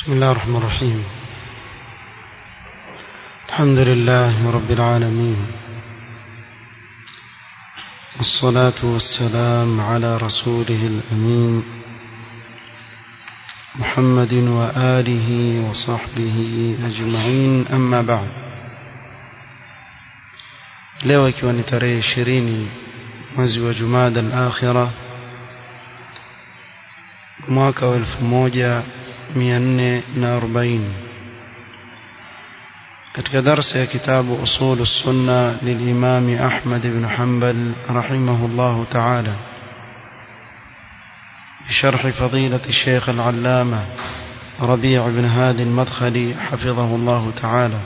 بسم الله الرحمن الرحيم الحمد لله رب العالمين والصلاة والسلام على رسوله الأمين محمد وآله وصحبه أجمعين أما بعد leo ikiwa ni tarehe ishirini mwezi wa jumada al-akhira mwaka wa elfu moja mia nne na arobaini katika darsa ya kitabu usulu sunna lilimami ahmad ibn hanbal rahimahullahu taala بشرح فضيلة الشيخ العلامة ربيع بن هادي المدخلي حفظه الله تعالى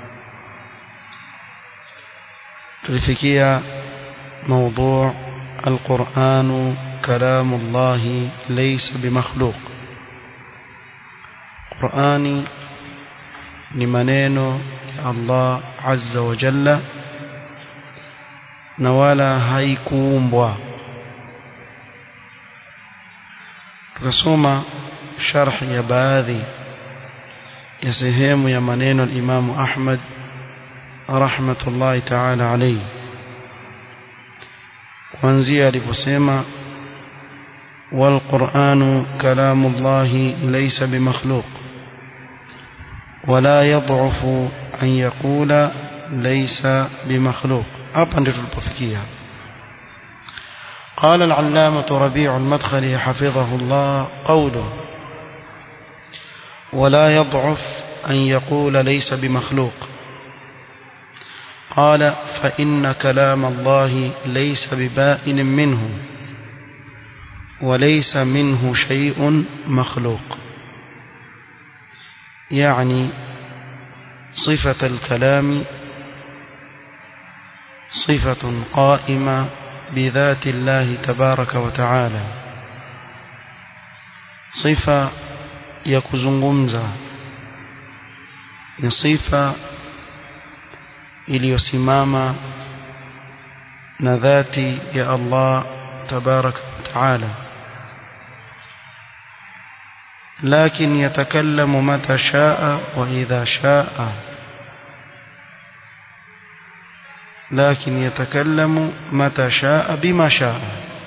tulifikia موضوع القرآن كلام الله ليس بمخلوق قرآني ni maneno ya Allah azza wa jalla na wala haikuumbwa tukasoma sharh ya baadhi ya sehemu ya maneno al-Imam Ahmad rahmatullahi ta'ala alayhi kuanzia aliposema والقرآن كلام الله ليس بمخلوق ولا يضعف أن يقول ليس بمخلوق hapa ndio tulipofikia قال العلامة ربيع المدخلي حفظه الله قوله ولا يضعف أن يقول ليس بمخلوق قال فإن كلام الله ليس ببائن منه وليس منه شيء مخلوق يعني صفة الكلام صفة قائمة بذات الله تبارك وتعالى صفة يكزنغمزة ni sifa iliyosimama na dhati ya Allah tabaraka wa taala لكن يتكلم متى شاء وإذا شاء لكن يتكلم متى شاء بما شاء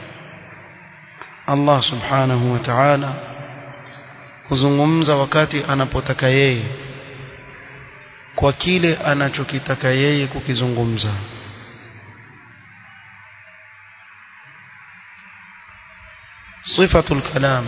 الله سبحانه وتعالى huzungumza wakati anapotaka yeye kwa kile anachokitaka yeye kukizungumza sifatul kalam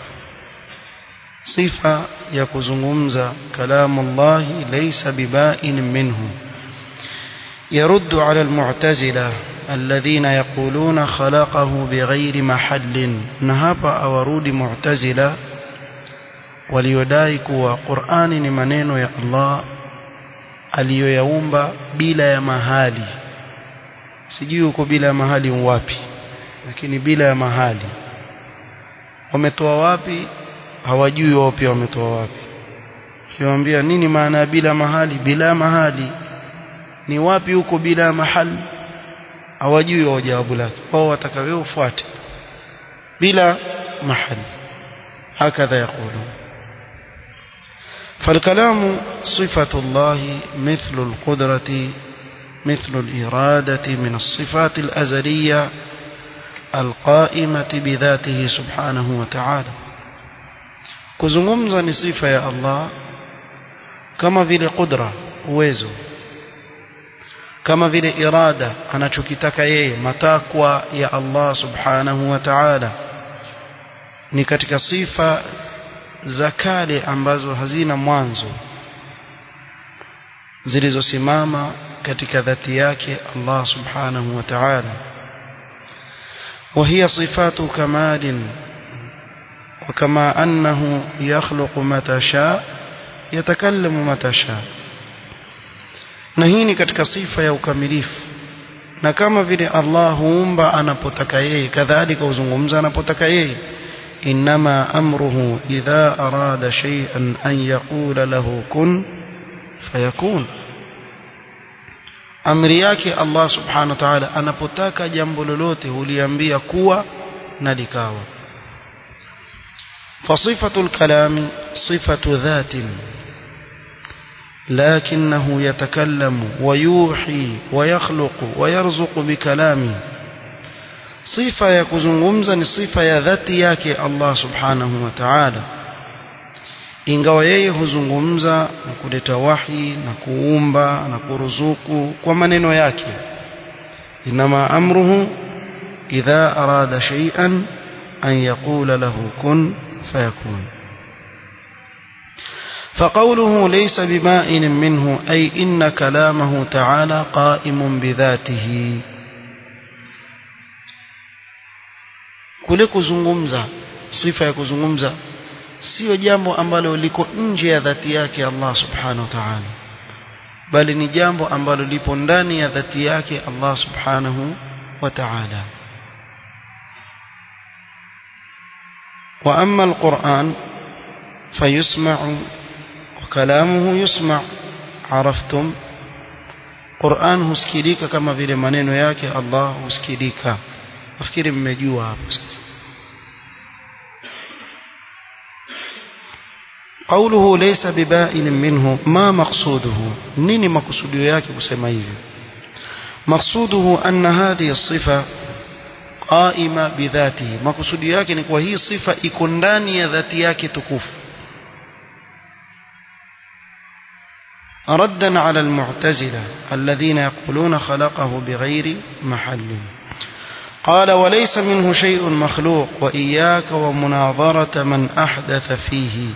sifa ya kuzungumza kalamu Allah laysa bibain minhu يرد على المعتزلة الذين يقولون خلقه بغير محل نهابا أورود معتزلة وليداي كوا قرآن نمانينو يا الله aliyoyaumba bila ya mahali sijui uko bila ya mahali wapi lakini bila ya mahali wametoa wapi hawajui wao pia wametoa wapi kiwaambia nini maana ya bila mahali bila mahali ni wapi huko bila mahali hawajui wao jawabu lake wao wataka wewe ufuate bila mahali hakadha yaqulun فالكلام صفة الله مثل القدرة مثل الإرادة من الصفات الأزلية القائمة بذاته سبحانه وتعالى kuzungumza ni sifa ya Allah kama vile qudra uwezo kama vile irada anachokitaka yeye matakwa ya Allah subhanahu wa ta'ala ni katika sifa za kale ambazo hazina mwanzo zilizosimama katika dhati yake Allah subhanahu wa ta'ala وهي صفات كمال وكما أنه يخلق متى شاء يتكلم متى شاء na hii ni katika sifa ya ukamilifu na kama vile Allah huumba anapotaka yeye kadhalika huzungumza anapotaka yeye inma amruhu idha arada shay'an an yaqula lahu kun fayakun amri yake Allah subhanahu wa ta'ala anapotaka jambo lolote huliambia kuwa na likawa فصفة الكلام صفة ذات لكنه يتكلم ويوحي ويخلق ويرزق بكلامه صفة يكزungumza ni sifa ya dhati yake Allah subhanahu wa ta'ala ingawa yeye huzungumza na kuleta wahi na kuumba na kuruzuku kwa maneno yake inama amruhu idha arada shay'an an yaqula lahu kun fayakun فقوله ليس ببائن منه أي إن كلامه تعالى قائم بذاته kule kuzungumza sifa ya kuzungumza sio jambo ambalo liko nje ya dhati yake Allah subhanahu wa ta'ala bali ni jambo ambalo lipo ndani ya dhati yake Allah subhanahu wa ta'ala wa amma alquran fayusma'u wa kalamuhu yusma' araftum Qur'an husikilika kama vile maneno yake Allah husikilika nafikiri mmejua hapo sasa قوله ليس ببائن منه ما مقصوده نيني مقصوده yake kusema hivyo مقصوده أن هذه الصفة قائمة بذاته مقصود yake ni kwa hii sifa iko ndani ya dhati yake tukufu ردا على المعتزلة الذين يقولون خلقه بغير محل قال وليس منه شيء مخلوق وإياك ومناظرة من أحدث فيه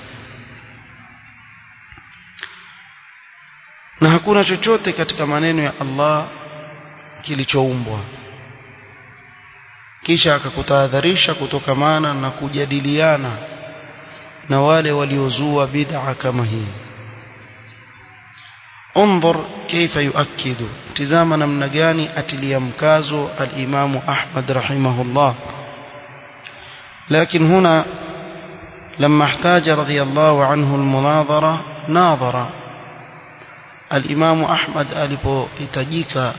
na hakuna chochote katika maneno ya Allah kilichoumbwa kisha akakutahadharisha kutokamana na kujadiliana na wale waliozua bid'a kama hii انظر كيف يؤكد تزاما namna gani atilia mkazo al-Imam Ahmad rahimahullah لكن هنا لما احتاج رضي الله عنه المناظرة ناظر الإمام أحمد alipohitajika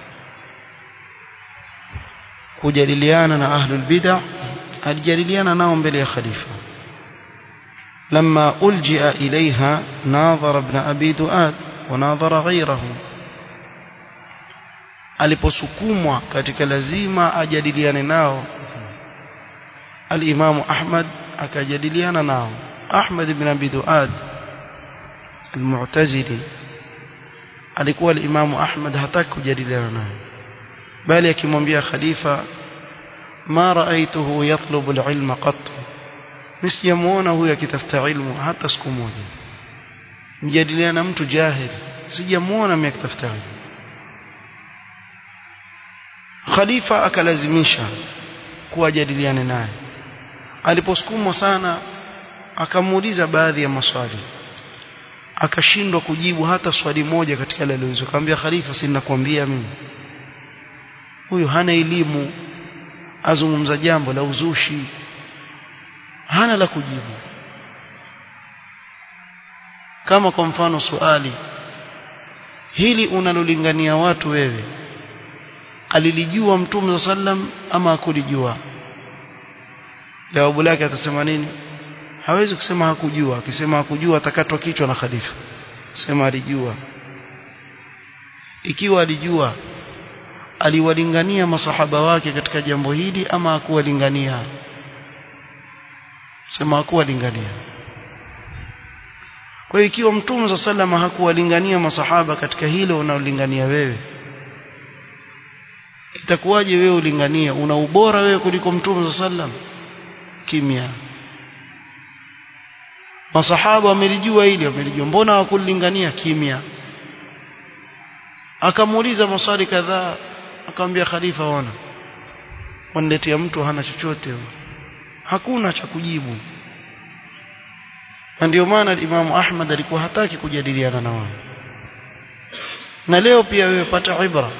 kujadiliana na ahlul bid'ah alijadiliana nao mbele ya khalifa لما ألجئ إليها ناظر ابن أبي دؤاد وناظر غيره aliposukumwa katika lazima ajadiliane nao al-Imam Ahmad akajadiliana nao Ahmad ibn Abi Duad al-Mu'tazili alikuwa al-Imam Ahmad hataki kujadiliana naye bali akimwambia khalifa ma ra'aytuhu yatlubu al-ilma qat msijamuona huyu akitafuta ilmu hata siku moja mjadiliana na mtu jahil sijamuona mimi akitafuta ilmu khalifa akalazimisha kuwajadiliane naye aliposukumwa sana akamuuliza baadhi ya maswali akashindwa kujibu hata swali moja katika yale aliyoulizwa akamwambia khalifa si ninakwambia mimi huyu hana elimu azungumza jambo la uzushi hana la kujibu kama kwa mfano swali hili unalolingania watu wewe alilijua mtume sallam ama hakulijua jawabu lake atasema nini hawezi kusema hakujua akisema hakujua atakatwa kichwa na khalifa sema alijua ikiwa alijua aliwalingania masahaba wake katika jambo hili ama hakuwalingania sema hakuwalingania kwa hiyo ikiwa mtume sallama hakuwalingania masahaba katika hilo unaolingania wewe itakuwaje wewe ulingania una ubora wewe kuliko mtume sallam kimya masahaba wamelijua hili wamelijua mbona hawakulingania kimya akamuuliza maswali kadhaa akamwambia khalifa ona waniletea mtu hana chochote hakuna cha kujibu na ndio maana Imam Ahmad alikuwa hataki kujadiliana na wao na leo pia wewe pata ibra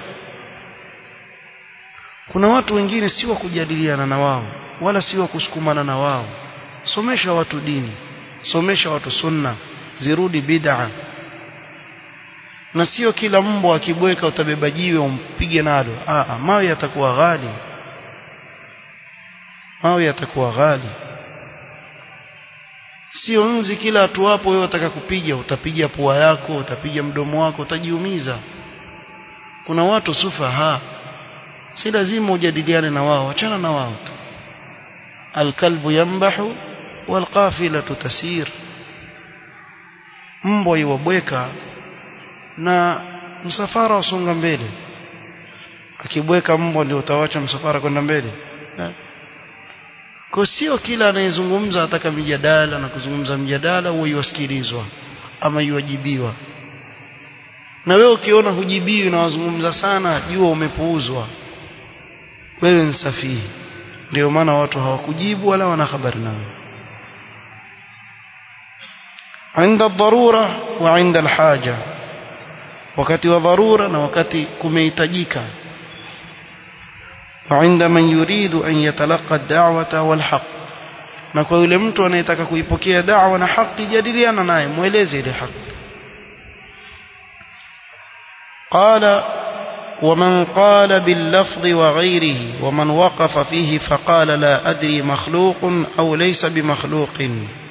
kuna watu wengine si wa kujadiliana na wao wala si wa kusukumana na wao somesha watu dini somesha watu sunna zirudi bid'a na sio kila mbwa akibweka utabeba jiwe umpige nalo ah mawe yatakuwa ghali mawe yatakuwa ghali sio nzi kila atuapo wewe utaka kupiga utapiga pua yako utapiga mdomo wako utajiumiza kuna watu sufaha si lazima ujadiliane na wao achana na wao tu alkalbu yambahu walqafilatu tasir mbwa iwabweka na msafara usonga mbele akibweka mbwa ndio utawacha msafara kwenda mbele kwa sio kila anayezungumza ataka mjadala na kuzungumza mjadala huwa iwasikilizwa ama iwajibiwa na wewe ukiona hujibiwi na wazungumza sana jua umepuuzwa wewe ni safihi ndio maana watu hawakujibu wala wana habari nawe عند الضرورة وعند الحاجة wakati wa dharura na wakati kumehitajika وعند من يريد أن يتلقى الدعوة والحق na kwa yule mtu anayetaka kuipokea da'wa na haki jadiliana naye mueleze ile haki قال ومن قال باللفظ وغيره ومن وقف فيه فقال لا أدري مخلوق أو ليس بمخلوق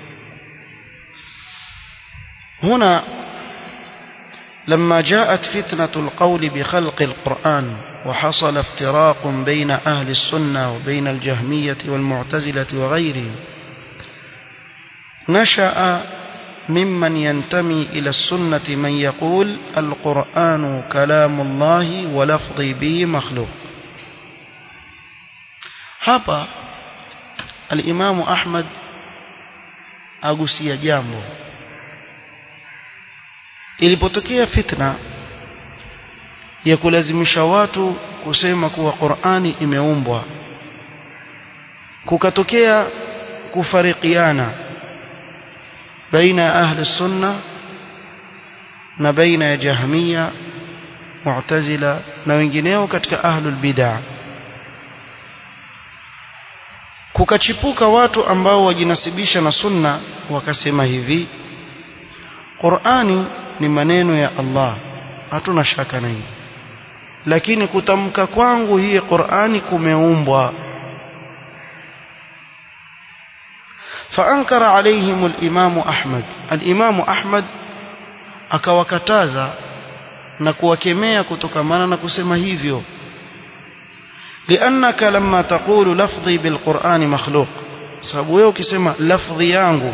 هنا لما جاءت فتنة القول بخلق القرآن وحصل افتراق بين أهل السنة وبين الجهمية والمعتزلة وغيرهم نشأ ممن ينتمي إلى السنة من يقول القرآن كلام الله ولفظي به مخلوق hapa الإمام أحمد agusia jambo ilipotokea fitna ya kulazimisha watu kusema kuwa Qur'ani imeumbwa kukatokea kufarikiana baina ya ahli sunna na baina ya jahmiya mu'tazila na wengineo katika ahlul bid'ah kukachipuka watu ambao wajinasibisha na sunna wakasema hivi Qur'ani ni maneno ya Allah hatuna shaka na hili lakini kutamka kwangu hii Qur'ani kumeumbwa فأنكر عليهم الإمام أحمد الإمام أحمد akawakataza na kuwakemea kutokamana na kusema hivyo لأنك لما تقول لفظي بالقرآن مخلوق sababu wewe ukisema lafdhi yangu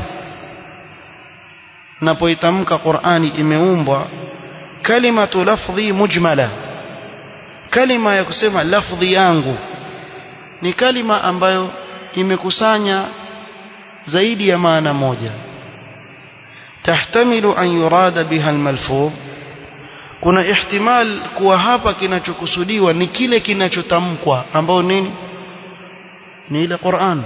napoitamka Qur'ani imeumbwa kalimatu lafdhi mujmala kalima ya kusema lafdhi yangu ni kalima ambayo imekusanya zaidi ya maana moja tahtamilu an yurada biha almalfudh kuna ihtimal kuwa hapa kinachokusudiwa ni kile kinachotamkwa ambao nini ni ile Qur'an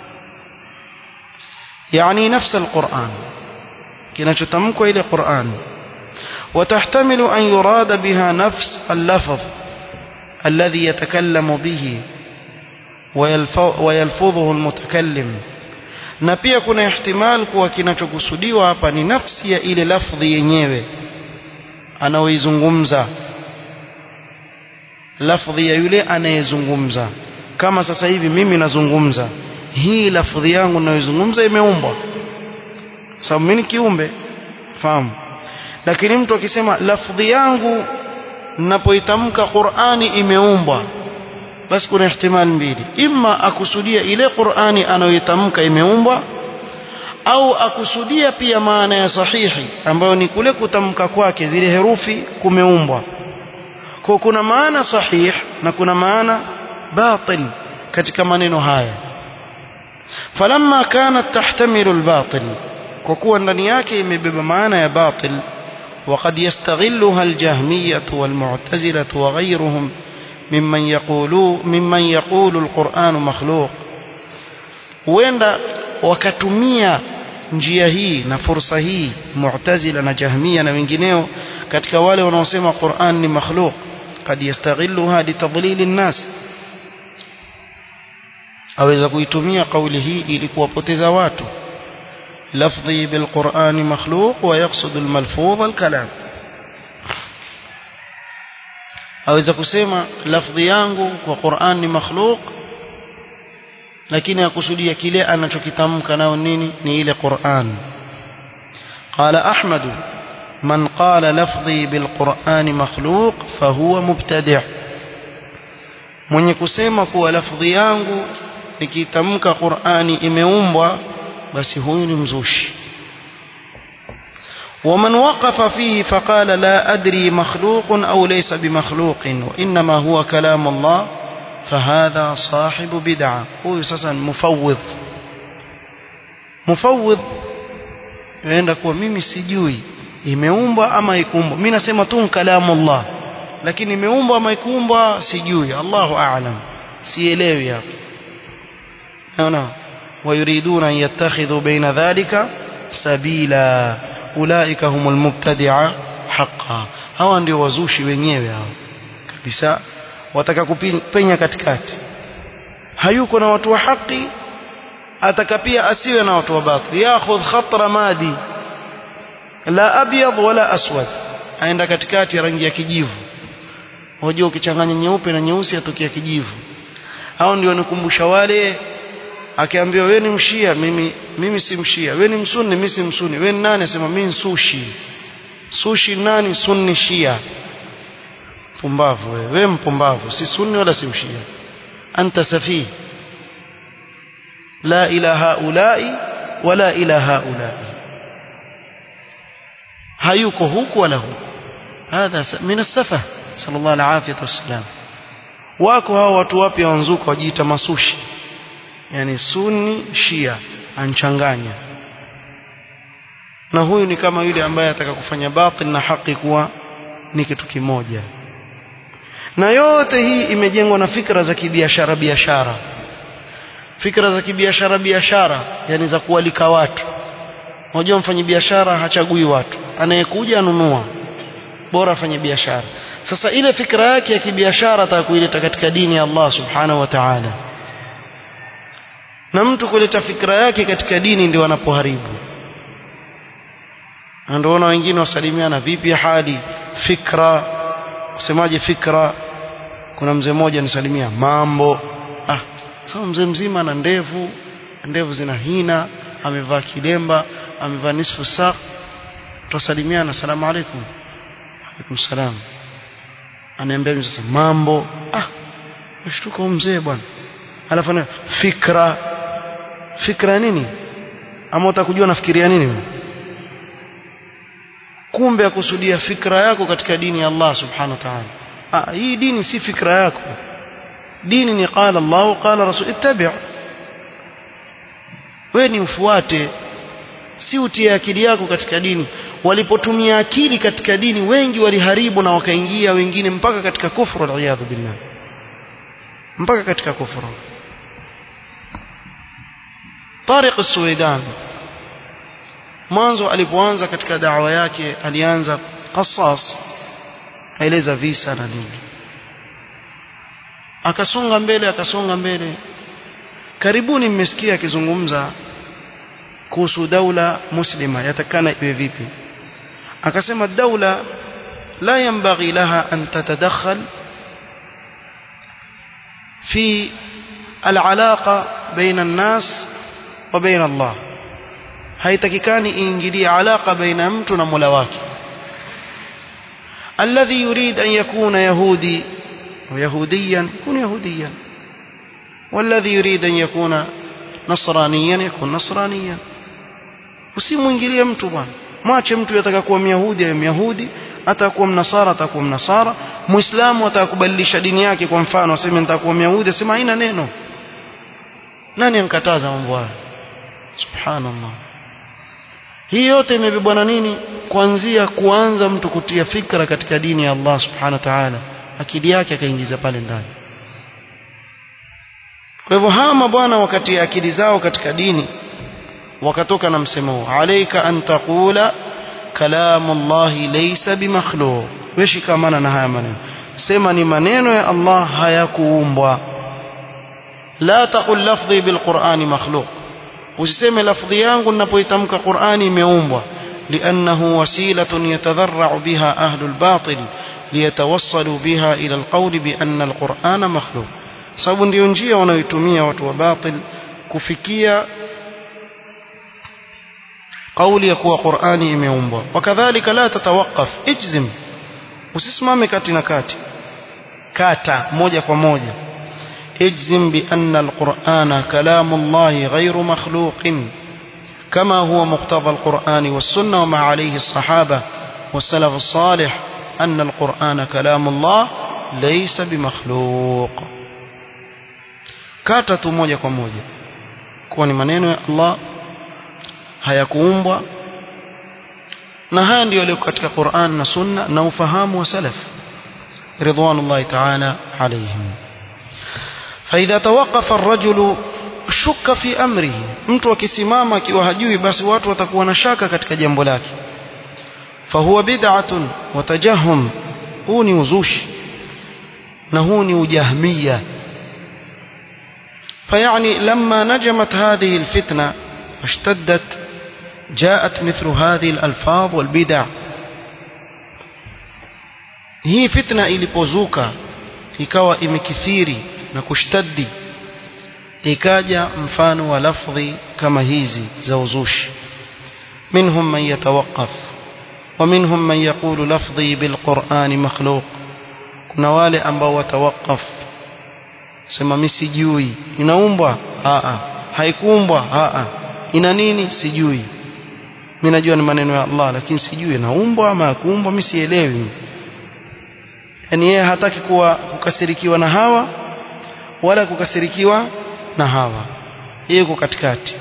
yani nafsi alquran kinachotamkwa ile Qur'an وتحتمل أن يراد بها نفس اللفظ الذي يتكلم به ويلفظه المتكلم na pia kuna ihtimal kuwa kinachokusudiwa hapa ni nafsi ya ile lafdhi yenyewe anaoizungumza lafdhi ya yule anayezungumza kama sasa hivi mimi nazungumza hii lafdhi yangu ninayoizungumza imeumbwa sababu mimi ni kiumbe fahamu lakini mtu akisema lafdhi yangu ninapoitamka Qur'ani imeumbwa basi kuna ihtimal mbili imma akusudia ile Qur'ani anayoitamka imeumbwa au akusudia pia maana ya sahihi ambayo ni kule kutamka kwake zile herufi kumeumbwa kwa kuna maana sahih na kuna maana batil katika maneno haya falamma kanat tahtamilu albatil kwa kuwa ndani yake imebeba maana ya batil وقد يستغلها الجهمية والمعتزلة وغيرهم ممن يقولوا ممن يقول القرآن مخلوق وين wakatumia njia hii na fursa hii mu'tazila na jahmia na wengineo katika wale wanaosema Qur'an ni makhluq kad yastaghilluha litadlil an-nas aweza kuitumia kauli hii ili kuwapoteza watu lafdhi bil Qur'an makhluq wa yaqsud al malfudh al kalam aweza kusema lafdhi yangu kwa Qur'an ni makhluq lakini akusudia kile anachokitamka nao nini ni ile Qur'an قال أحمد من قال لفظي بالقرآن مخلوق فهو مبتدع mwenye kusema kuwa lafdhi yangu nikitamka Qur'ani imeumbwa basi huyu ni mzushi ومن وقف فيه فقال لا أدري مخلوق أو ليس بمخلوق وإنما هو كلام الله فهذا صاحب بدعة هو سسا مفوض مفوض yaenda kuwa mimi sijui imeumbwa ama ikuumbwa mimi nasema tu kalamu Allah lakini imeumbwa ama ikuumbwa sijui Allahu a'lam sielewi hapo naona ويريدون أن يتخذوا بين ذلك سبيلا أولئك هم المبتدعة حقا hawa ndio wazushi wenyewe hao kabisa wataka kupenya katikati hayuko na watu wa haki ataka pia asiwe na watu wa batil yakhudh khatra madi la abyad wala aswad aenda katikati ya rangi ya kijivu wajua ukichanganya nyeupe na nyeusi atokea kijivu hao ndio wanikumbusha wale akiambiwa wewe ni mshia mimi mimi si mshia wewe ni msunni mimi si msunni wewe ni nani asema mimi sushi sushi nani sunni shia pumbavu wewe wewe mpumbavu si sunni wala si mshia anta safi la ila haulai wala ila haulai hayuko huku wala huku hadha min as-safah sallallahu alayhi wasallam wako hao watu wapya wanzuka wajiita masushi yani sunni shia anchanganya na huyu ni kama yule ambaye ataka kufanya batil na haki kuwa ni kitu kimoja na yote hii imejengwa na fikra za kibiashara biashara fikra za kibiashara biashara yani za kualika watu unajua mfanyi biashara hachagui watu anayekuja anunua bora afanye biashara sasa ile fikra yake ya kibiashara ataka kuileta katika dini ya Allah subhanahu wa ta'ala na mtu kuleta fikra yake katika dini ndio wanapoharibu ndio wengine wasalimiana vipi hali fikra usemaje fikra kuna mzee mmoja nisalimia mambo ah sawa mzee mzima na ndevu ndevu zina hina amevaa kilemba amevaa nisfu saa tusalimiana salamu alaykum alaykum salam anaambia sasa mambo ah mshtuka mzee bwana alafu ana fikra fikra nini ama utakujua nafikiria nini wewe kumbe akusudia fikra yako katika dini ya Allah subhanahu wa ta'ala ah hii dini si fikra yako dini ni qala Allah qala rasul ittabi' wewe ni ufuate si utie akili yako katika dini walipotumia akili katika dini wengi waliharibu na wakaingia wengine mpaka katika kufru aliyadhu billah mpaka katika kufru Tariq Suwaidan mwanzo alipoanza katika dawa yake alianza qasas aeleza visa na nini akasonga mbele akasonga mbele karibuni mmesikia akizungumza kuhusu daula muslima yatakana iwe vipi akasema daula la yanbaghi laha an tatadakhal fi العلاقة بين الناس وبين الله haitakikani iingilie alaka baina mtu na Mola wake alladhi yurid an yakuna yahudi ويهوديا يكون يهوديا والذي يريد أن يكون نصرانيا يكون نصرانيا usimwingilie mtu bwana mwache mtu yataka kuwa myahudi awe myahudi atakuwa mnasara atakuwa mnasara muislamu atakubadilisha dini yake kwa mfano aseme nitakuwa myahudi asema haina neno nani ankataza mambo haya subhanallah hii yote imebebwa na nini kuanzia kuanza mtu kutia fikra katika dini ya Allah subhanahu wa ta'ala akili yake akaingiza pale ndani kwa hivyo hawa mabwana wakati akili zao katika dini wakatoka na msemo huu alayka an taqula kalamu Allah laysa bimakhluq weshikamana na haya maneno sema ni maneno ya Allah hayakuumbwa la taqul lafdhi bilqur'ani makhluq usiseme lafdhi yangu ninapoitamka Qur'ani imeumbwa لأنه وسيلة يتذرع بها أهل الباطل ليتوصلوا بها إلى القول بأن القرآن مخلوق sababu ndio njia wanayoitumia watu wa batil kufikia kauli ya kuwa Qur'ani imeumbwa wakadhalika la tatawaqaf ijzim usisimame kati na kati kata moja kwa moja ijzim bi anna alqur'ana kalamullahi ghayru makhluqin كما هو مقتضى القرآن والسنة وما عليه الصحابة والسلف الصالح أن القرآن كلام الله ليس بمخلوق كاتت موجة كموجة كوني منين يا الله hayakuumbwa na haya ndio yaliyo katika Qur'an na Sunna na ufahamu wa salaf ridwanullahi ta'ala alayhim فإذا توقف الرجل shuka fi amrihi mtu akisimama akiwa hajui basi watu watakuwa na shaka katika jambo lake fahuwa bid'atun wa tajahum huu ni uzushi na huu ni ujahmiya فيعني لما نجمت هذه الفتنة واشتدت جاءت مثل هذه الألفاظ والبدع هي فتنة ilipozuka ikawa imekithiri na kushtaddi ikaja mfano wa lafdhi kama hizi za uzushi minhum man yatawaqqaf wa minhum man yaqulu lafdhi bilqur'ani makhluq kuna wale ambao watawaqaf sema mimi sijui inaumbwa a a haikuumbwa a a ina nini sijui mimi najua ni maneno ya Allah lakini sijui inaumbwa ama hakuumbwa mimi sielewi yani yeye hataki kuwa kukasirikiwa na hawa wala kukasirikiwa na hawa yuko katikati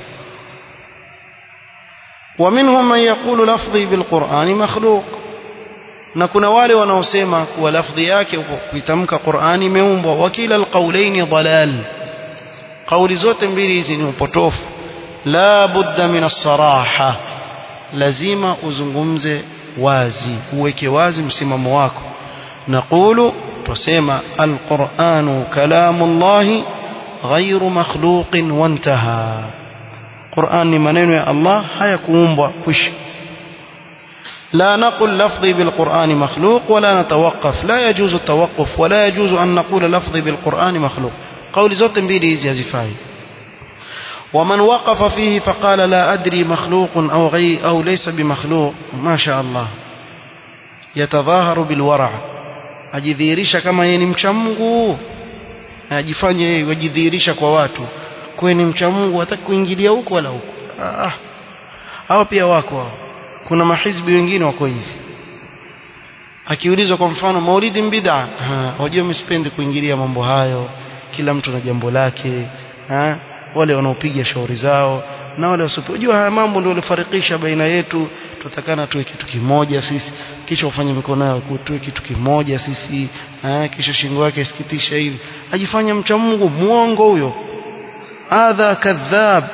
ومنهم من يقول لفظي بالقرآن مخلوق na kuna wale wanaosema kuwa lafdhi yake kuitamka Qur'ani imeumbwa wakila alqawlaini dalal kauli zote mbili hizi ni upotofu la budda min as-saraha lazima uzungumze wazi uweke wazi msimamo wako naqulu tusema alqur'anu kalamullahi غير مخلوق وانتهى قرآن ni maneno ya Allah hayakuumbwa kwisha لا نقل لفظي بالقرآن مخلوق ولا نتوقف لا يجوز التوقف ولا يجوز أن نقول لفظي بالقرآن مخلوق قول زوت mbili hizi hazifai ومن وقف فيه فقال لا أدري مخلوق أو غي أو ليس بمخلوق ما شاء الله يتظاهر بالورع ajidhihirisha kama yeye ni mcha Mungu ajifanye yeye wajidhihirisha kwa watu kweni mcha Mungu hataki kuingilia huko wala huko ah hao pia wako hao kuna mahizbi wengine wako hivi akiulizwa kwa mfano maulidi bid'a wajua msipendi kuingilia mambo hayo kila mtu na jambo lake ha? wale wanaopiga shauri zao na wale wasiojua haya mambo ndio yalifarikisha baina yetu tutakana tuwe kitu kimoja sisi kisha ufanye mikono yao tuwe kitu kimoja sisi ha? kisha shingo yake isikitisha hivi ajifanya mcha Mungu muongo huyo adha kadhab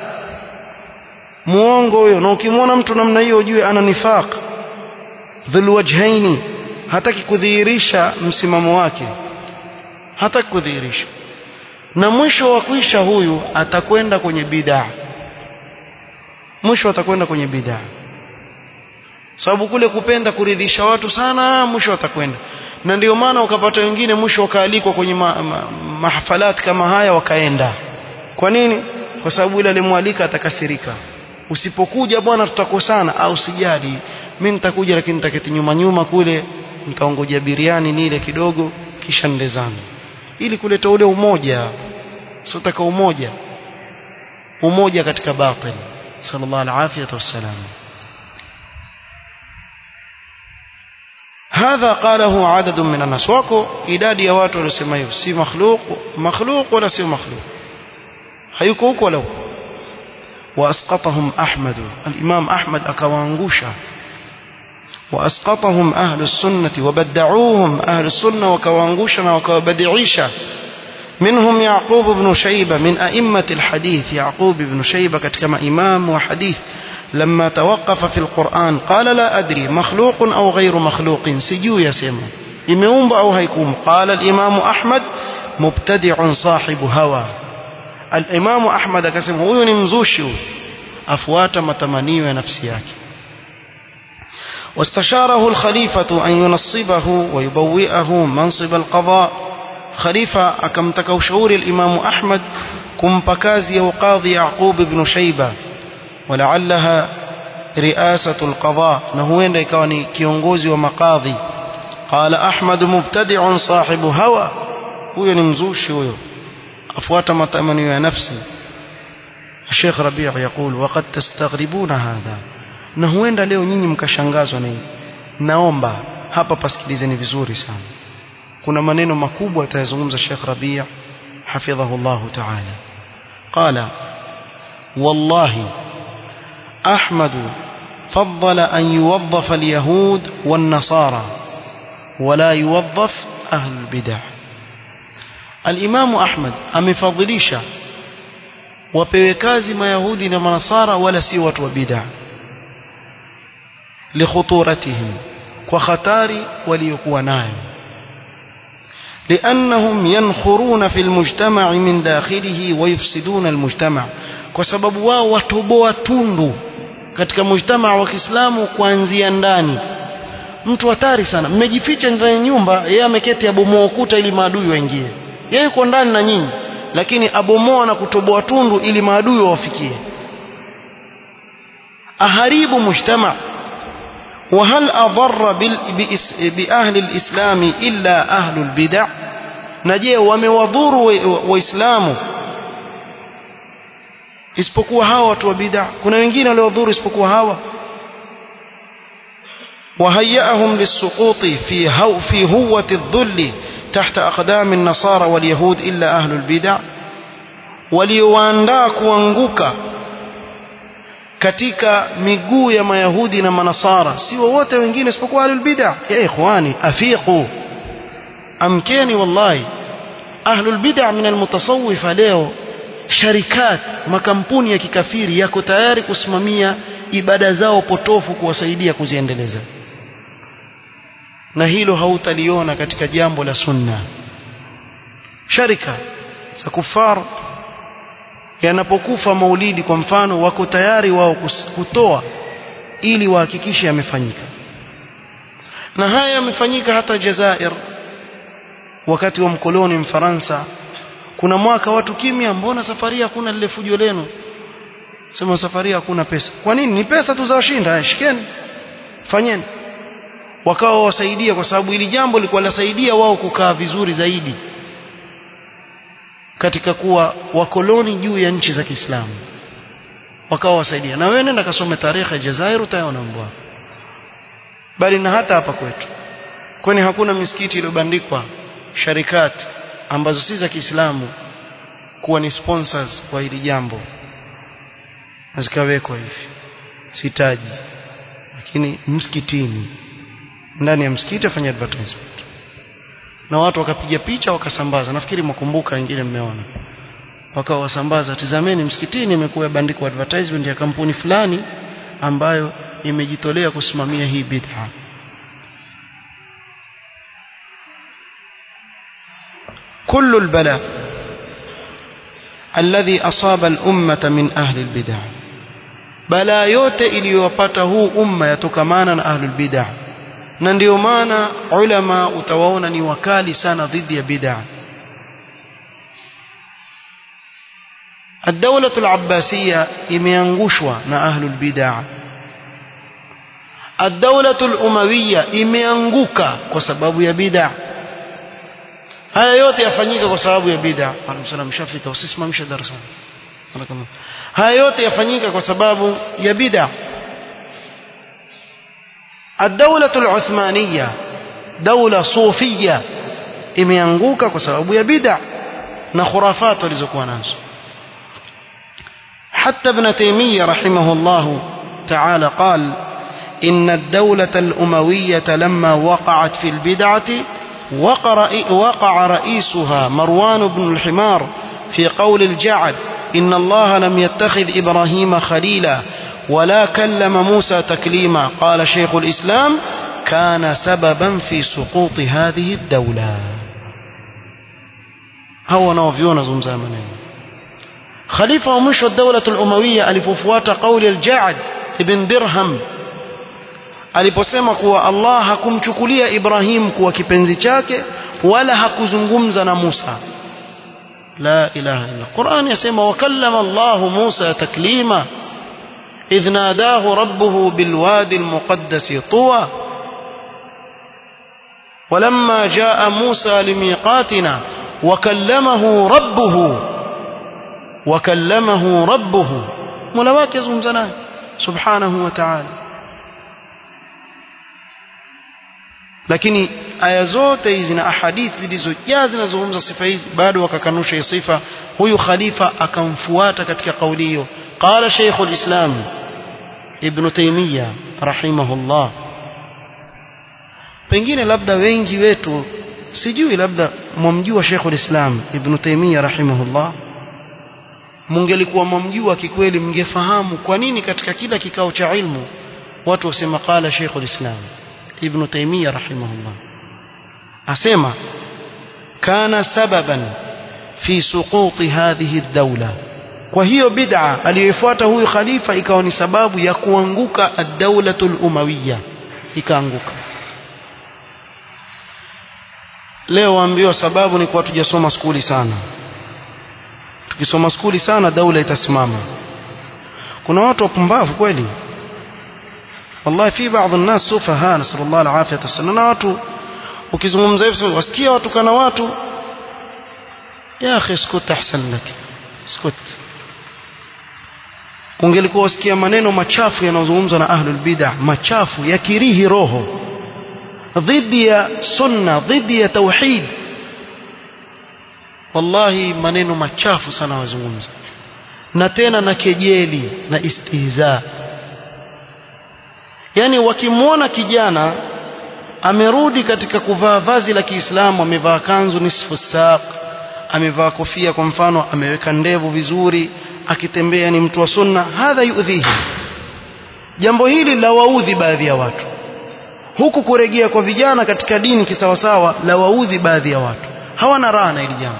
muongo huyo na ukimwona mtu namna hiyo ujue ana nifaq dhul wajhaini hataki kudhihirisha msimamo wake hataki kudhihirisha na mwisho wa kuisha huyu atakwenda kwenye bid'a mwisho atakwenda kwenye bid'a sababu kule kupenda kuridhisha watu sana mwisho atakwenda na ndio maana ukapata wengine mwisho wakaalikwa kwenye ma, ma, mahafalati kama haya wakaenda kwa nini kwa sababu yule alimwalika atakasirika usipokuja bwana tutakosana au sijali mimi nitakuja lakini nitaketi nyuma nyuma kule nitaongoja biriani nile kidogo kisha nende zangu ili kuleta ule umoja sitaka umoja umoja katika batil sallallahu alaihi wasallam هذا قاله عدد من الناس wako idadi ya watu waliosema hivyo si makhluq makhluq wala si makhluq hayuko huko wala huko واسقطهم احمد الامام احمد akawaangusha واسقطهم اهل السنه وبدعوهم اهل السنه وكواangusha وكوبدعيشا منهم يعقوب بن شيبه من ائمه الحديث يعقوب بن شيبه كما امام وحديث لما توقف في القرآن قال لا أدري مخلوق أو غير مخلوق سجو يسمى إمام أو هيكم قال الإمام أحمد مبتدع صاحب هوى الإمام أحمد كسم هو نمزوش أفوات متمني نفسياك واستشاره الخليفة أن ينصبه ويبوئه منصب القضاء خليفة أكمتك شعور الإمام أحمد kumpa kazi ya uqadhi Yaqub ibn Shayba walaalaha riasatu alqada na huenda ikawa ni kiongozi wa makadhi qala Ahmad mubtadi'un sahibu hawa huyo ni mzushi huyo afuata matamanio ya nafsi الشيخ ربيع يقول وقد تستغربون هذا na huenda leo nyinyi mkashangazwa na hili naomba hapa pasikilizeni vizuri sana kuna maneno makubwa atayazungumza Sheikh Rabi' حفظه الله تعالى قال والله أحمد فضل أن يوظف اليهود والنصارى ولا يوظف أهل البدع الإمام أحمد أمفضليشا wapewe kazi mayahudi na manasara wala si watu wa bid'a likhuturatihim kwa hatari waliokuwa nayo لأنهم ينخرون في المجتمع من داخله ويفسدون المجتمع kwa sababu wao watoboa tundu katika mujtamaa wa Kiislamu kuanzia ndani mtu hatari sana mmejificha ndani ya nyumba yeye ameketi abomoa ukuta ili maadui waingie yeye yuko ndani na nyinyi lakini abomoa na kutoboa tundu ili maadui wawafikie aharibu mujtama وهل أضر بأهل الإسلام إلا أهل البدع نجي وموضور وإسلام isipokuwa hawa watu wa bid'a kuna wengine waliodhuru isipokuwa hawa وهيأهم للسقوط في هو في هوة الذل تحت أقدام النصارى واليهود إلا أهل البدع waliowaandaa kuanguka katika miguu ya mayahudi na manasara si wowote wengine isipokuwa ahlul bid'a ya ikhwani afiqu amkeni wallahi ahlul bid'a min almutasawwifa leo sharikat makampuni ya kikafiri yako tayari kusimamia ibada zao potofu kuwasaidia kuziendeleza na hilo hautaliona katika jambo la sunna sharika za kufar yanapokufa maulidi kwa mfano wako tayari wao kutoa ili wahakikishe yamefanyika na haya yamefanyika hata Jazair wakati wa mkoloni Mfaransa kuna mwaka watu kimya mbona safari hakuna lile fujo lenu sema safari hakuna pesa kwa nini ni pesa tu za washinda shikeni fanyeni wakawa wasaidia kwa sababu ili jambo lilikuwa lasaidia wao kukaa vizuri zaidi katika kuwa wakoloni juu ya nchi za Kiislamu wakawa wasaidia na wewe nenda kasome tarehe ya Jazair utaona mbwa bali na hata hapa kwetu kwani hakuna misikiti iliyobandikwa sharikati ambazo si za Kiislamu kuwa ni sponsors kwa hili jambo na zikawekwa hivi sitaji lakini msikitini ndani ya msikiti afanya advertisement na watu wakapiga picha wakasambaza nafikiri mkumbuka wengine mmeona wakawa wasambaza tizameni msikitini imekuwa bandiko advertisement ya kampuni fulani ambayo imejitolea kusimamia hii bid'a كل البلاء الذي أصاب الأمة من أهل البدع بلا yote iliyopata huu umma yatokamana na ahlul bid'ah na ndio maana ulama utawaona ni wakali sana dhidi ya bid'a الدولة العباسية imeangushwa na ahlul bid'ah الدولة الأموية imeanguka kwa sababu ya bid'a haya yote yafanyika kwa sababu ya bid'a alaykum shafika usisimamishe darasa haya yote yafanyika kwa sababu ya bid'a الدولة العثمانية دولة صوفية imeanguka kwa sababu ya bid'a na khurafat walizokuwa nazo حتى ابن تيمية رحمه الله تعالى قال إن الدولة الأموية لما وقعت في البدعة وقع رئيسها مروان بن الحمار في قول الجعد إن الله لم يتخذ إبراهيم خليلا ولا كلم موسى تكليما قال شيخ الإسلام كان سببا في سقوط هذه الدولة هو نوفيون زمزامنا خليفة ومشو الدولة الأموية ألفوفوات قول الجعد ابن درهم aliposema kuwa Allah hakumchukulia Ibrahim kuwa kipenzi chake wala hakuzungumza na Musa la ilaha illa Qur'an yasema wakallama Allah Musa taklima idh nadahu rabbuhu bilwadi almuqaddas tuwa ولما جاء موسى لميقاتنا وكلمه ربه وكلمه ربه ملواك يزمزنا سبحانه وتعالى lakini aya zote hizi na ahadithi zilizojaa zinazozungumza sifa hizi bado wakakanusha hii sifa huyu khalifa akamfuata katika kauli hiyo qala shaykh alislam ibn taymiya rahimahullah pengine labda wengi wetu sijui labda mwamjua Sheikh ulislam Ibn Taymiyyah rahimahullah mungelikuwa mwamjua kikweli mngefahamu kwa nini katika kila kikao cha ilmu watu wasema qala Sheikh ulislam Ibn Taymiyyah rahimahullah asema kana sababan fi suquti hadhihi ad-dawla kwa hiyo bid'a aliyofuata huyu khalifa ikawa ni sababu ya kuanguka ad-dawlatul umawiyya ikaanguka leo waambiwa sababu ni kwa tujasoma skuli sana tukisoma skuli sana daula itasimama kuna watu wapumbavu kweli wallahi fi baadhi الناس sufaha nasallallahu alafiyata wasallam na watu ukizungumza hivyo wasikia watu kana watu ya akhi skut ahsan lak skut ungelikuwa wasikia maneno machafu yanayozungumzwa na ahlul bid'ah machafu yakirihi roho dhidi ya sunna dhidi ya tauhid wallahi maneno machafu sana wazungumza na tena na kejeli na istihza yani wakimwona kijana amerudi katika kuvaa vazi la Kiislamu amevaa kanzu nisfu saq amevaa kofia kwa mfano ameweka ndevu vizuri akitembea ni mtu wa sunna hadha yudhihi jambo hili la waudhi baadhi ya watu huku kurejea kwa vijana katika dini kisawasawa la waudhi baadhi ya watu hawana raha na hili jambo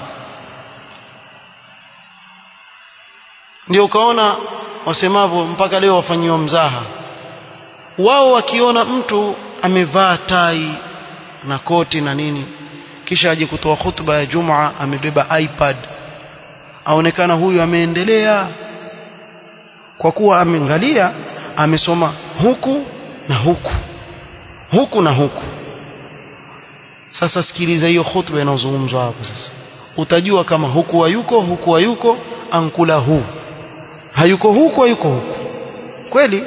ndio ukaona wasemavyo mpaka leo wafanyiwa mzaha wao wakiona mtu amevaa tai na koti na nini kisha aje kutoa hutuba ya Jumaa amebeba iPad aonekana huyu ameendelea kwa kuwa ameangalia amesoma huku na huku huku na huku sasa sikiliza hiyo hutuba inayozungumzwa hapo sasa utajua kama huku hayuko huku hayuko ankula huu hayuko huku hayuko huku kweli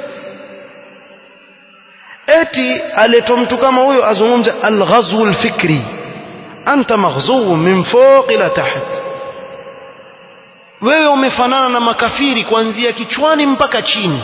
eti aletwa mtu kama huyo azungumze alghazwu alfikri anta maghzuu min fawq ila taht wewe umefanana na makafiri kuanzia kichwani mpaka chini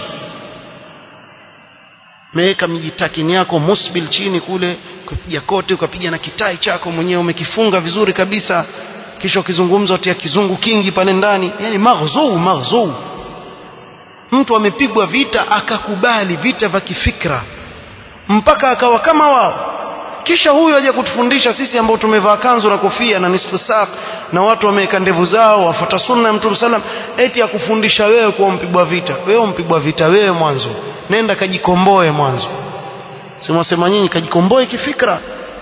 meweka mijitakini yako musbil chini kule ukapiga kote ukapiga na kitai chako mwenyewe umekifunga vizuri kabisa kisha ukizungumza utia kizungu kingi pale ndani yani maghzuu maghzuu mtu amepigwa vita akakubali vita vya kifikra mpaka akawa kama wao kisha huyu aje kutufundisha sisi ambao tumevaa kanzu na kofia na nisfu saq na watu wameweka ndevu zao wafuata sunna ya Mtume sallam eti akufundisha wewe kuwa mpigwa vita wewe mpigwa vita wewe mwanzo nenda kajikomboe mwanzo simwasema nyinyi kajikomboe kifikra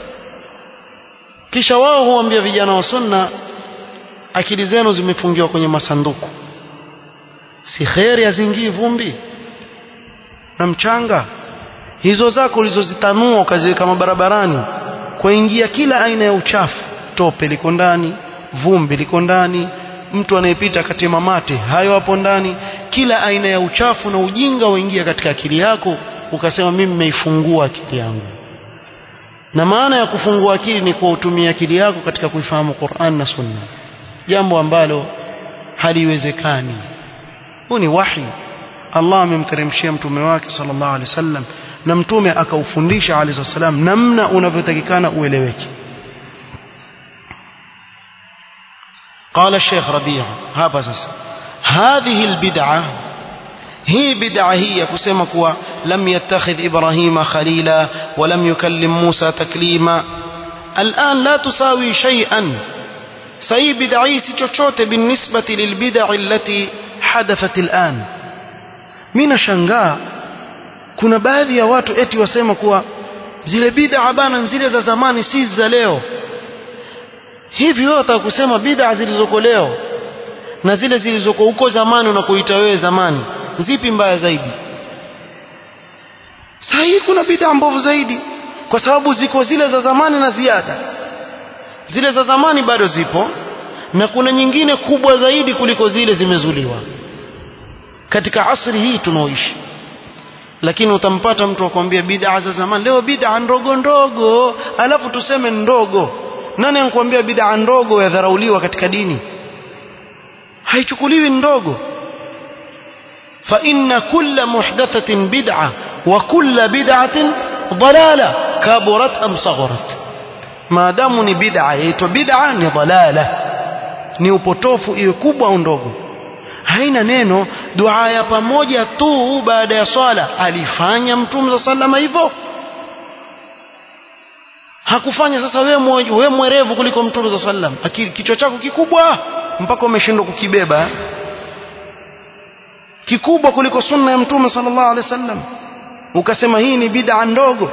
kisha wao huambia vijana wa sunna akili zenu zimefungiwa kwenye masanduku si kheri azingii vumbi na mchanga hizo zako ulizozitanua ukaziweka mabarabarani kwaingia kila aina ya uchafu tope liko ndani vumbi liko ndani mtu anayepita katema mate hayo hapo ndani kila aina ya uchafu na ujinga waingia katika akili yako ukasema mimi nimeifungua akili yangu na maana ya kufungua akili ni kuutumia akili yako katika kuifahamu Qur'an na Sunna jambo ambalo haliwezekani huu ni wahi Allah amemteremshia mtume wake sallallahu alaihi wasallam na mtume akaufundisha alayhi wasallam namna unavyotakikana ueleweke قال الشيخ ربيع هذا sasa هذه البدعه هي بدعه هي kusema kuwa lam yattakhidh ibrahima khalila wa lam yukallim musa taklima الان لا تساوي شيئا سي بدعي si chochote بالنسبه للبدع التي حدثت الان mimi nashangaa kuna baadhi ya watu eti wasema kuwa zile bid'a bana zile za zamani si za leo hivi wewe wataka kusema bid'a zilizoko leo na zile zilizoko huko zamani unakoita wewe zamani zipi mbaya zaidi sasa hii kuna bid'a mbovu zaidi kwa sababu ziko zile za zamani na ziada zile za zamani bado zipo na kuna nyingine kubwa zaidi kuliko zile zimezuliwa katika asri hii tunaoishi lakini utampata mtu akwambia bid'a za zamani leo bid'a ndogo ndogo alafu tuseme ndogo nani anakuambia bid'a ndogo yadharauliwa katika dini haichukuliwi ndogo fa inna kulla muhdathatin bid'a wa kulla bid'atin dalala kaburat am sagharat maadamu ni bid'a yaitwa bid'a ni dalala ni upotofu iwe kubwa au ndogo haina neno dua ya pamoja tu baada ya swala alifanya mtume za sallama hivyo hakufanya sasa wewe wewe mwerevu kuliko mtume za sallam akili kichwa chako kikubwa mpaka umeshindwa kukibeba kikubwa kuliko sunna ya mtume sallallahu alaihi wasallam ukasema hii ni bid'a ndogo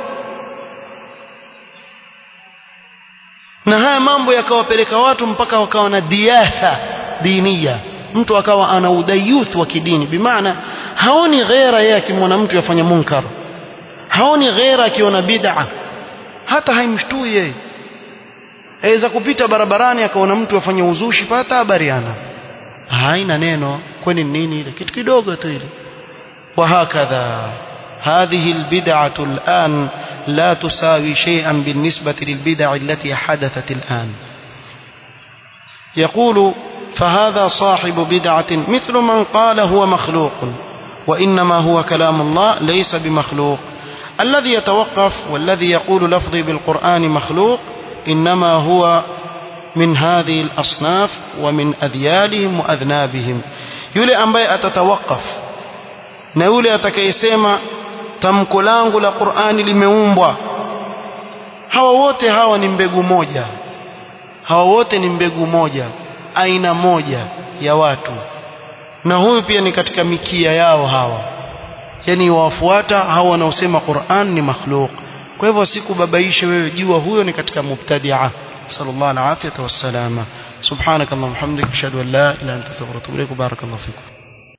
na haya mambo yakawapeleka watu mpaka wakawa na diatha dinia mtu akawa ana udayuth wa kidini bimaana haoni ghera yeye akimwona mtu yafanya munkar haoni ghera akiona bid'a hata haimshtui yeye aweza kupita barabarani akaona mtu afanya uzushi pata habari ana haina neno kwani nini ile kitu kidogo tu ile وهكذا هذه البدعة الآن لا تساوي شيئا بالنسبة للبدع التي حدثت الآن يقول فهذا صاحب بدعة مثل من قال هو مخلوق وإنما هو كلام الله ليس بمخلوق الذي يتوقف والذي يقول لفظي بالقرآن مخلوق إنما هو من هذه الأصناف ومن أذيالهم وأذنابهم يولي أنبي أتتوقف na yule atakayesema tamko langu la Qur'ani limeumbwa hawa wote hawa ni mbegu moja hawa wote ni mbegu moja aina moja ya watu na huyu pia ni katika mikia yao hawa yani wafuata hawa wanaosema Qur'an ni makhluk kwa hivyo sikubabaishe wewe jua huyo ni katika mubtadi'a sallallahu alaihi wasallam subhanakallahumma hamdika ashhadu an la ilaha illa anta astaghfiruka wa atubu ilaik barakallahu fikum